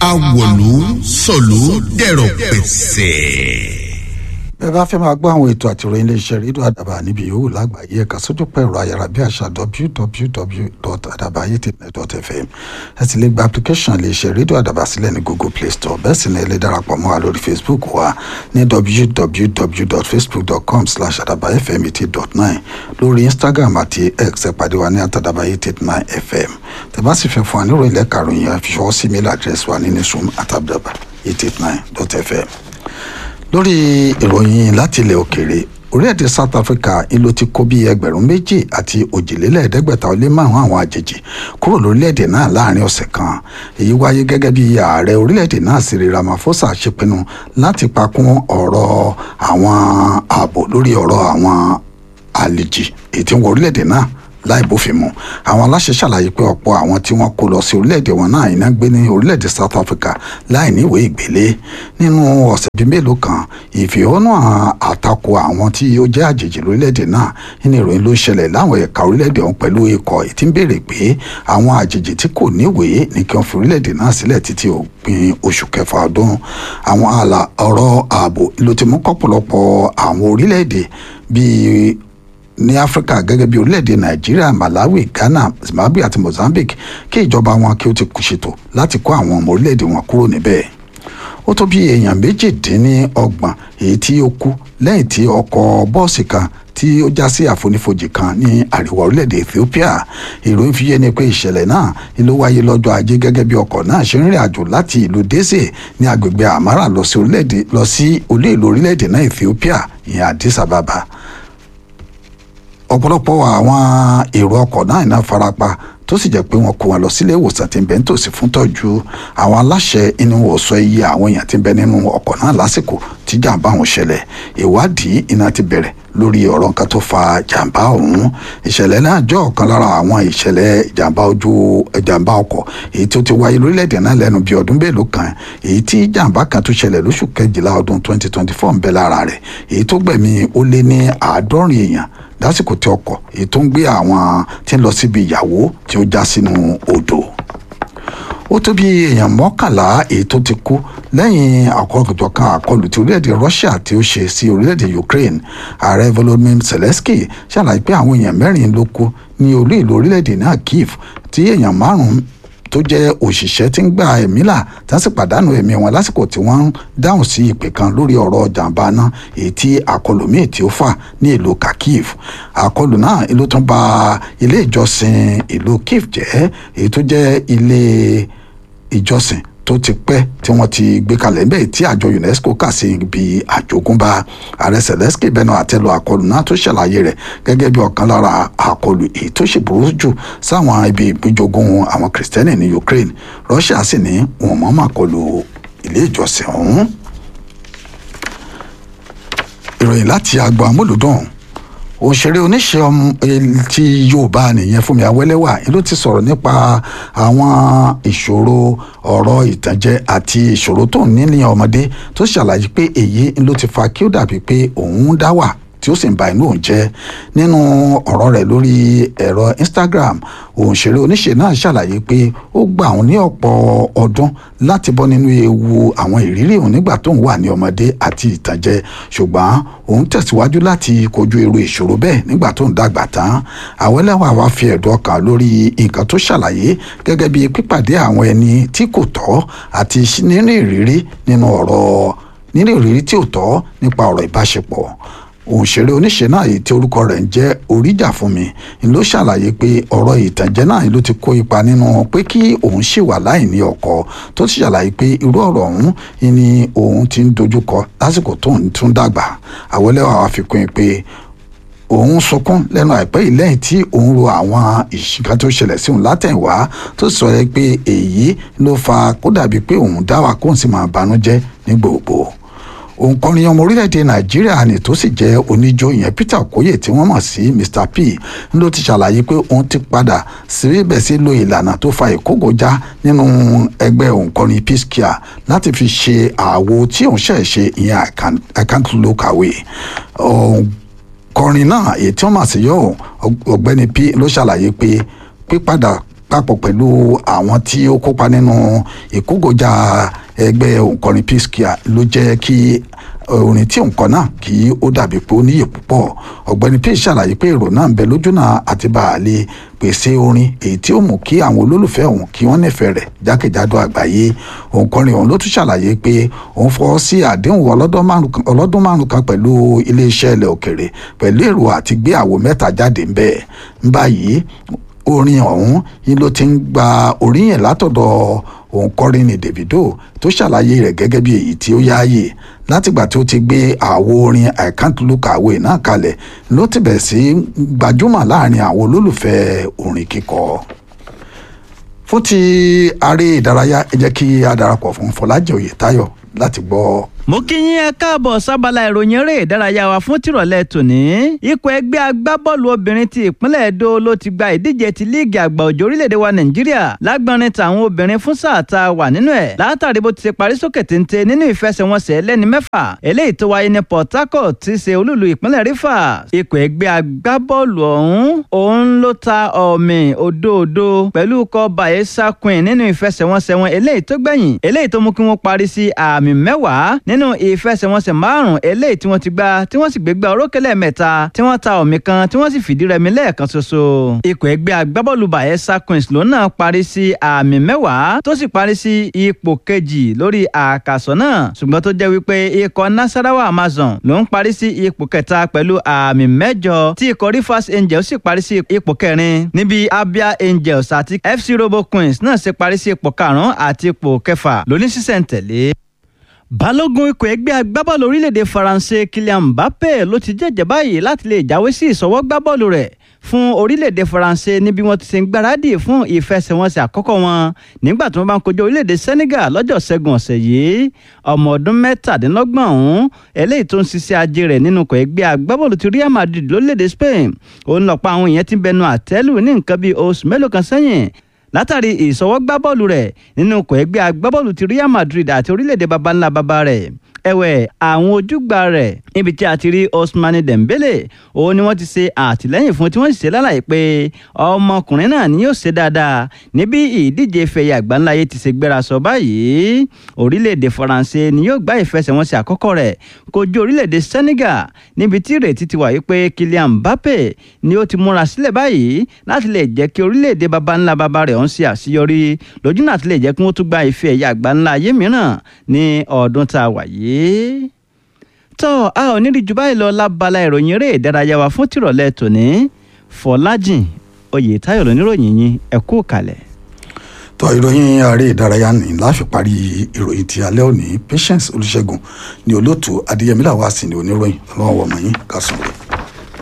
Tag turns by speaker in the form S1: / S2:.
S1: awọ̀lú sọ̀lú dẹ̀rọ̀ pẹ̀sẹ̀
S2: bẹ́ẹ̀ bá fẹ́ máa gbọ́ àwọn ètò àtìròyìn iléeṣẹ́ rédíò àdàbà níbi yòówù lágbàáyé ẹ̀ka sójú pẹ̀rọ ayárabíàṣá www.adabayetnet.fm ẹ sì lè gba application iléeṣẹ́ rédíò àdàbà sílẹ̀ ní google play store bẹ́ẹ̀ sì ni ẹ lè darapọ̀ mọ́ wa lórí facebook wa ní www.facebook.com slash adabayefm89 lórí instagram àti x ẹ pàdé wa ní atadabayet89fm tẹ́ bá sì fẹ́ fún wa nírò ilẹ̀ karùn-ún yẹn fi ṣọwọ́ sí mail address wa ní newsroom atadabayet89.fm lórí ìròyìn láti ilẹ̀ òkèèrè orílẹ̀-èdè south africa ń ló ti kó bí ẹgbẹ̀rún méjì àti òjìlélẹ́ẹ̀ẹ́dẹ́gbẹ̀ta ó lé márùn-ún àwọn àjèjì kúrò lórílẹ̀-èdè náà láàrin ọ̀sẹ̀ kan èyí wáyé gẹ́gẹ́ bí ààrẹ orílẹ̀-èdè náà Cyril Ramaphosa ṣe pinnu láti pakún ọ̀rọ̀ àwọn ààbò lórí ọ̀rọ̀ àwọn àlejì èyí tí ń wọ orílẹ̀-èdè náà láì bófin mu àwọn aláṣẹ ṣàlàyé pé ọ̀pọ̀ àwọn tí wọ́n kó lọ sí orílẹ̀-èdè wọn náà iná gbé ní orílẹ̀-èdè South Africa láì ní ìwé ìgbélé nínú ọ̀sẹ̀ bíi mélòó kan ìfẹ̀hónú àtakò àwọn tí ó jẹ́ àjèjì lórílẹ̀-èdè náà nínú ìròyìn ló ń ṣẹlẹ̀ láwọn ẹ̀ka orílẹ̀-èdè ọ̀hún pẹ̀lú ikọ̀ tí ń béèrè pé àwọn àjèjì tí kò níwèé ní kí wọ́n fi orílẹ̀-èdè náà sílẹ̀ títí òpin oṣù kẹfà ọdún àwọn àlà ọ̀rọ̀ ààbò ló ti mú kọ́pọ̀lọpọ̀ àwọn orílẹ̀-èdè bíi ní áfíríkà gẹ́gẹ́ bí orílẹ̀-èdè nàìjíríà malawi ghana zimbabwe àti mozambique kí ìjọba wọn kí ó ti ṣètò láti kó àwọn ọmọ orílẹ̀-èdè wọn kúrò níbẹ̀ ó tó bí èèyàn méjìdínlọ́gbọ̀n èyí tí ó kú lẹ́yìn tí ọkọ̀ bọ́ọ̀sì kan tí ó já sí àfonífojì kan ní àríwá orílẹ̀-èdè ethiopia ìròyìn fi yé ni pé ìṣẹ̀lẹ̀ náà ló wáyé lọ́jọ́ ajé gẹ́gẹ́ bí ọkọ̀ náà ṣe ń rìn àjò láti ìlú dese ní agbègbè amara lọ sí orílẹ̀-èdè lọ sí olú ìlú orílẹ̀-èdè náà ethiopia ìyẹn addis ababa ọ̀pọ̀lọpọ̀ àwọn èrò ọkọ̀ náà iná farapa tó sì jẹ́ pé wọ́n kó wọn lọ sílé ìwòsàn tí ń bẹ nítòsí fún tọ́jú àwọn aláṣẹ inú wò sọ iye àwọn èèyàn tí ń bẹ nínú ọkọ̀ náà lásìkò tí jàǹbá ọ̀hún ṣẹlẹ̀ ìwádìí iná ti bẹ̀rẹ̀ lórí ọ̀rọ̀ nǹkan tó fa jàǹbá ọ̀hún ìṣẹ̀lẹ̀ náà jẹ́ ọ̀kan lára àwọn ìṣẹ̀lẹ̀ jàǹbá ojú jàǹbá ọkọ̀ èyí tó ti wáyé lórílẹ̀‐èdè náà lẹ́nu bíi ọdún mélòó kan èyí tí jàǹbá kan tó ṣẹlẹ̀ lóṣù kejìlá ọdún 2024 ń bẹ lára rẹ̀ èyí tó gbẹ̀mí ó lé ní àádọ́rin èèyàn lásìkò tí ọkọ̀ èyí tó ń gbé àwọn tí ń lọ síbi ìyàwó tí ó já sínú odò ó tó bí èèyàn mọ́kànlá èyí tó ti kú lẹ́yìn àkọlùjọkan àkọlù tí orílẹ̀-èdè Russia tí ó ṣe sí orílẹ̀-èdè Ukraine ààrẹ Volodymyr Zelensky ṣàlàyé pé àwọn èèyàn mẹ́rin ló kú ní olú ìlú orílẹ̀-èdè náà Kyiv tí èèyàn márùn-ún tó jẹ́ òṣìṣẹ́ tí ń gba ẹ̀mí là tí wọ́n sì pàdánù ẹ̀mí wọn lásìkò tí wọ́n ń dáhùn sí ìpè kan lórí ọ̀rọ̀ jàǹbá náà èyí tí àkọlù míì tí ó fà ní ìlú Kharkiv àkọlù náà ló tún bà ilé ìjọsìn ìlú Kyiv jẹ́ èyí tó jẹ́ ilé ìjọsìn tó ti pẹ́ tí wọ́n ti gbé kalẹ̀ níbẹ̀ tí àjọ UNESCO kà sí ibi àjogúnbá ààrẹ Zelensky bẹnu àtẹ́lu àkọlù náà tó ṣàlàyé rẹ̀ gẹ́gẹ́ bí ọ̀kan lára àkọlù èyí tó ṣe burú jù sáwọn ibi ìgbìjogún àwọn kìrìsìtẹ́nì ní Ukraine Russia sì ní wọn mọ́ máa kọlù ilé ìjọsìn ọ̀hún. ìròyìn láti agbo amúlùdùn òṣèré oníṣẹ́ ọmọ ti yorùbá nìyẹn Fúnmi Awẹ́lẹ́wà ló ti sọ̀rọ̀ nípa àwọn ìṣòro ọ̀rọ̀ ìtànjẹ àti ìṣòro tó ń ní ní ọmọdé tó ṣàlàyé pé èyí ló ti fa kí ó dàbí pé òun dá wà tí ó sì ń ba inú òun jẹ́ nínú ọ̀rọ̀ rẹ̀ lórí ẹ̀rọ Instagram òǹṣèré oníṣe náà ṣàlàyé pé ó gbà òun ní ọ̀pọ̀ ọdún láti bọ́ nínú ewu àwọn ìrírí òun nígbà tóun wà ní ọmọdé àti ìtànjẹ ṣùgbọ́n òun tẹ̀síwájú láti kojú irú ìṣòro bẹ́ẹ̀ nígbà tóun dàgbà tán Awẹ́lẹ́wà wá fi ẹ̀dùn ọkàn lórí nǹkan tó ṣàlàyé gẹ́gẹ́ bí pípàdé àwọn ẹni tí kò tọ́ àti nínú ìrírí nínú ọ̀rọ̀ nínú ìrírí tí ò tọ́ nípa ọ̀rọ̀ ìbáṣepọ̀ òǹṣèré oníṣe náà èyí tí orúkọ rẹ̀ ń jẹ́ oríjà fún mi ń ló ṣàlàyé pé ọ̀rọ̀ ìtànjẹ náà ló ti kó ipa nínú pé kí òun ṣì wà láì ní ọkọ tó ti ṣàlàyé pé irú ọ̀rọ̀ ọ̀hún ni òun ti ń dojúkọ lásìkò tó ń tún dàgbà Awẹ́lẹ́wà wá fi kún un pé òun sunkún lẹ́nu àìpẹ́ yìí lẹ́yìn tí òun ro àwọn ìṣìkan tó ṣẹlẹ̀ sí òun látẹ̀wá tó sọ yẹ pé èyí ló fa kó dàbí pé òun dá wà kóun sì máa banújẹ́ ní gbogbo òǹkọrin ọmọ orílẹ̀-èdè nàìjíríà ni tó sì jẹ́ oníjó ìyẹn peter okoye tí wọ́n mọ̀ sí mr p ló ti ṣàlàyé pé òun ti padà síbẹ̀ sí lo ìlànà tó fa ìkógojá nínú ẹgbẹ́ òǹkọrin peace care láti fi ṣe àwo tí òun ṣẹ̀ ṣe ìyẹn I can't, I can't look away kọrin náà èyí tí wọ́n mọ̀ sí yọ ọ̀gbẹ́ni p ló ṣàlàyé pé pípadà papọ̀ pẹ̀lú àwọn tí ó kópa nínú ìkógojá ẹgbẹ́ òǹkọrin P-Square ló jẹ́ kí orin tí òǹkọ náà kí ó dàbí pé ó níyè púpọ̀ ọ̀gbẹ́ni P ṣàlàyé pé èrò náà ń bẹ lójúnà àti bàálẹ̀ pèsè orin èyí tí ó mú kí àwọn olólùfẹ́ òun kí wọ́n nífẹ̀ẹ́ rẹ̀ jákèjádò àgbáyé òǹkọrin òun ló tún ṣàlàyé pé òun fọwọ́ sí àdéhùn ọlọ́dún márùn kan pẹ̀lú iléeṣẹ́ ilẹ̀ òkèrè pẹ̀lú èrò àti gbé àwo mẹ́ta jáde ń bẹ́ẹ̀ ń báyìí orin ọ̀hún yìí ló ti ń gba oríyìn látọ̀dọ̀ òǹkọrin ní Davido tó ṣàlàyé rẹ̀ gẹ́gẹ́ bí èyí tí ó yáàyè látìgbà tí ó ti gbé àwo orin I can't look away náà kalẹ̀ ló ti bẹ̀ sí gbajúmọ̀ láàrin àwọn olólùfẹ́ orin kíkọ. fún ti aré ìdárayá ẹ jẹ́ kí a darapọ̀ fún Fọlájì Oyètáyọ̀ láti gbọ́
S3: mo kí yín ẹ káàbọ̀ sábàlá ìròyìn eré ìdárayá wa fún tìrọ̀lẹ́ tòní. ikọ̀ ẹgbẹ́ agbábọ́ọ̀lù obìnrin ti ìpínlẹ̀ Èdó ló ti gba ìdíje ti líìgì àgbà òjò orílẹ̀-èdè wa Nàìjíríà lágbọ́nrin tàwọn obìnrin fún sáà tá a wà nínú ẹ̀ látàrí bó ti ṣe parí sókè téńté nínú ìfẹsẹ̀wọnsẹ̀ lẹ́ni mẹ́fà eléyìí tó wáyé ní Port Harcourt ti ṣe olúlu ìpínlẹ̀ Rivers. ikọ̀ ẹgbẹ́ agbábọ́ọ̀lù ọ̀hún òun ló ta ọ̀mì òdòdó pẹ̀lú ikọ̀ Bayelsa Queen nínú ìfẹsẹ̀wọnsẹ̀ wọn eléyìí tó gbẹ̀yìn eléyìí tó mú kí wọ́n parí sí àmì mẹ́wàá nínú ìfẹsẹ̀wọnsẹ̀ márùn-ún eléyìí tí wọ́n ti gbá tí wọ́n sì gbégbá orókè lẹ́ẹ̀mẹ́ta tí wọ́n ta ọ̀mì kan tí wọ́n sì fìdí rẹmi lẹ́ẹ̀kan ṣoṣo. ikọ̀ ẹgbẹ́ agbábọ́ọ̀lù Bayelsa Queens ló náà parí sí àmì mẹ́wàá tó sì parí sí ipò kejì lórí àkàsọ̀ náà ṣùgbọ́n tó jẹ́ wípé ikọ̀ Nasarawa Amazon ló ń parí sí ipò kẹta pẹ̀lú àmì mẹ́jọ tí ikọ̀ Rivers Angels sì parí sí ipò kẹrin níbi Abia Angels àti FC Robo Queens náà ṣe parí sí ipò karùn-ún àti ipò kẹfà lóní sísẹ̀ntẹ̀lé balógun ikọ̀ ẹgbẹ́ agbábọ́ọ̀lù orílẹ̀-èdè faransé Kylian Mbappé ló ti jẹ́jẹ́ báyìí láti lè jáwé sí ìsọwọ́ gbábọ́ọ̀lù rẹ̀ fún orílẹ̀-èdè faransé níbi wọ́n ti ṣe ń gbáradì fún ìfẹsẹ̀wọnsẹ̀ àkọ́kọ́ wọn nígbà tí wọ́n bá ń kojú orílẹ̀-èdè Senegal lọ́jọ́ ṣẹ́gun ọ̀sẹ̀ yìí ọmọ ọdún mẹ́tàdínlọ́gbọ̀n ọ̀hún eléyìí tó ń ṣiṣẹ́ ajé rẹ̀ nínú ikọ̀ ẹgbẹ́ agbábọ́ọ̀lù ti Real Madrid lórílẹ̀-èdè Spain òun lọ́pọ̀ àwọn èèyàn ti bẹnu àtẹ́lù ní nǹkan bíi oṣù mélòó kan sẹ́yìn látàrí ìsọwọ́gbábọ́ọ̀lù rẹ̀ nínú ikọ̀ ẹgbẹ́ agbábọ́ọ̀lù ti Real Madrid àti orílẹ̀-èdè baba ńlá baba rẹ̀ ẹ̀wẹ̀ àwọn ojúgbà rẹ̀ níbi tí a ti rí Ousmane Dembele òun ni wọ́n ti ṣe àtìlẹ́yìn fún tí wọ́n sì ṣe lálàyé pé ọmọkùnrin náà ni yóò ṣe dáadáa níbi ìdíje fẹ̀yẹ àgbáńláyé ti ṣe gbéra sọ báyìí orílẹ̀-èdè Faransé ni yóò gbá ìfẹsẹ̀wọnsẹ̀ àkọ́kọ́ rẹ̀ kojú orílẹ̀-èdè Senegal níbi tí ìrètí ti wà wípé Kylian Mbappe ni ó ti múra sílẹ̀ báyìí láti lè jẹ́ kí orílẹ̀-èdè baba ńlá baba rẹ̀ ọ̀hún ṣe àṣeyọrí lójú náà ti lè jẹ́ kí wọ́n tún gba ife ẹ̀yà àgbáńláyé mìíràn ní ọdún tá a wà yìí tọ́ a ò ní rí jù báyìí lọ lábala ìròyìn eré ìdárayá wa fún tìrọ̀lẹ́ tòní Fọlájìn Oyètáyọ̀ lóníròyìn yín ẹ kú kalẹ̀.
S2: tọ́ ìròyìn ààrẹ ìdárayá ní láfi parí ìròyìn ti alẹ́ òní Patience Olúṣẹ́gun ní olóòtú Adéyẹmí làwọn àsìn ní oníròyìn ọlọ́wọ́ ọmọ yín kásán rẹ̀.